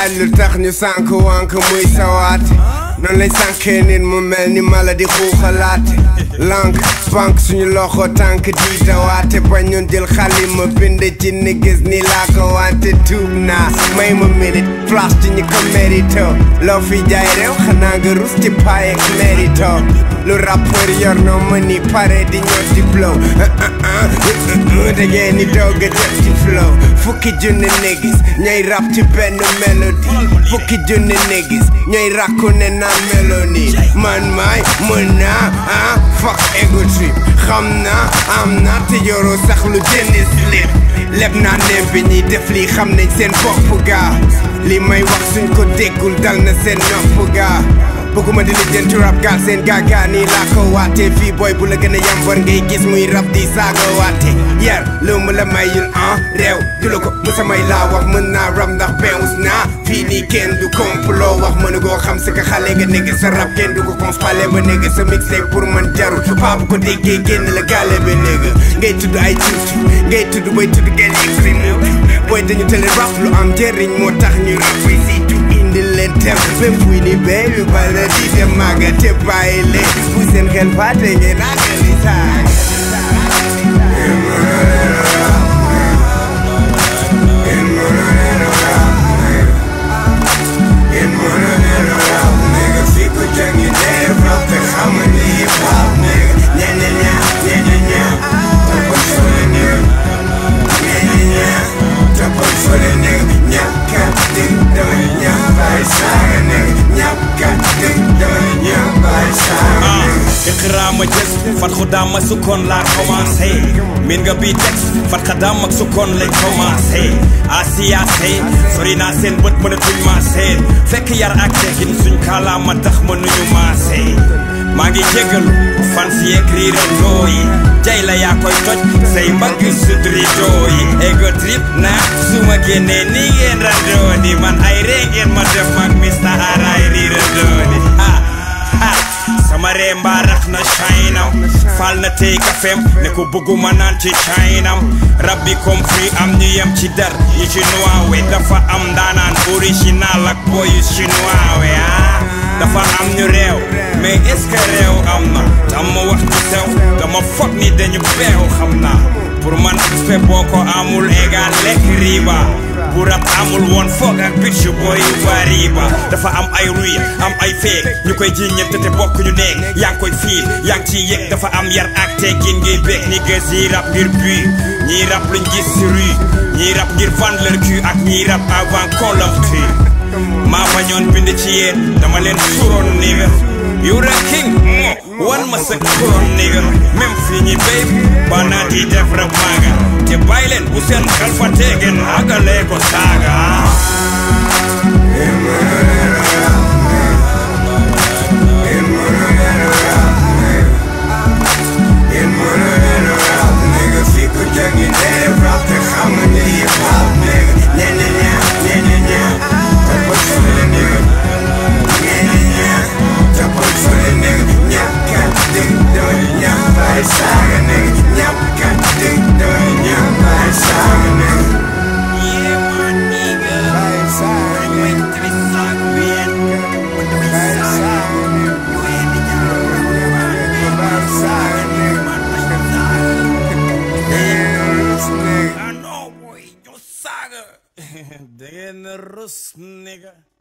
laaj lu tax ñu sànk wànk muy sawaate noonu lay sànkee nit mu mel ni mala di xuuxalaate lank bank suñu loxo tànk di dawaate bañ ñun jël xalima bind ci ni gis ni laa ko wante tuub naa may ma minute flash ci ñi ko mérito loo fi jaay réew xanaa nga rus ci paay ak mérito lu rappeur yor noo ma ni pare di ñoo di blow da ngeen ni doog a jot ci flow fukki junni négis ñooy rap ci benn mélodie fukki junni négis ñooy rakku ne naan mélodie man maay mën naa ah fuck ego trip xam naa am naa te yoroo sax lu jënd slip leb naa ne bi ñuy def lii xam nañ seen bopp gaa li may wax suñ ko déggul dal na seen nopp gaa bëgguma di lijjanti rap gaal seen gaagaa nii laa ko waate fii booy bu la gën a yambar ngay gis muy rap di saaga waate yar lu mu la mayul ah réew du la ko musa may laa wax mën naa rap ndax beewus naa fii nii kenn du complot wax mënu goo xam sa ka xale nga négg sa rap kenn du ko conspalé ba négg sa mixtape pour man jarul paa bu ko déggee génn la gaale ba négg ngay tudd ay tuuti ngay tudd bay tudd kenn yëg booy dañu tële rap lu am njëriñ moo tax ñu rap fay si indi leen tem même fuy ni baby bala di dem maaga te bàyyi leen bu seen xel fàtte ngeen àggali saay iqraama jës fat xudaam ak sukkoon laa commencé min nga bii texte fat xadaam ak sukkoon lañ commencé asiyaase sori naa seen bët mënatuñ maa seen fekk yar ak teggin suñ kaalaama tax mënuñu maase maa ngi jégalu fan si yeeg riirandoo yi jay la yaa koy toj say mbagg sudridoo yi ego trip na su ma génnee nii ngeen randoo ni man ay ree ngeen ma def mag Mr. Araay riirandoo ni ha ha sama ree mbaa rax na chaynam fal na tey kafem ne ko bëgguma naan ci chaynam rabbi compris am ñu yem ci dar yi chinois we dafa am ndaanaan original ak boyu chinois we ah dafa am ñu réew mais est-ce que réew am na tam ma wax ci sew dama foog ni dañu beew xam naa pour man fe boo ko amul égal lekk riba bu rap amul woon foog ak bitch boy wariba dafa am ay ruy am ay feek ñu koy jiññante te bokk ñu neeg yaa ngi koy fiil yaa ngi ciy yëg dafa am yar ak teggin ngay beeg ni gës yi rap ngir but ñii rap luñ gis si rue ñii rap ngir vendre leur cul ak ñii rap avant qu'on leur tue maa bañoon bind ci yéen dama leen suroon nigga you the king mo wan ma sa kuroon nigga même fii ñi béy ba naa di def rap maaga te bàyyi leen bu seen xel fa teegen àggalee ko saaga I know boy, yo saga. Dangeen rus nigga.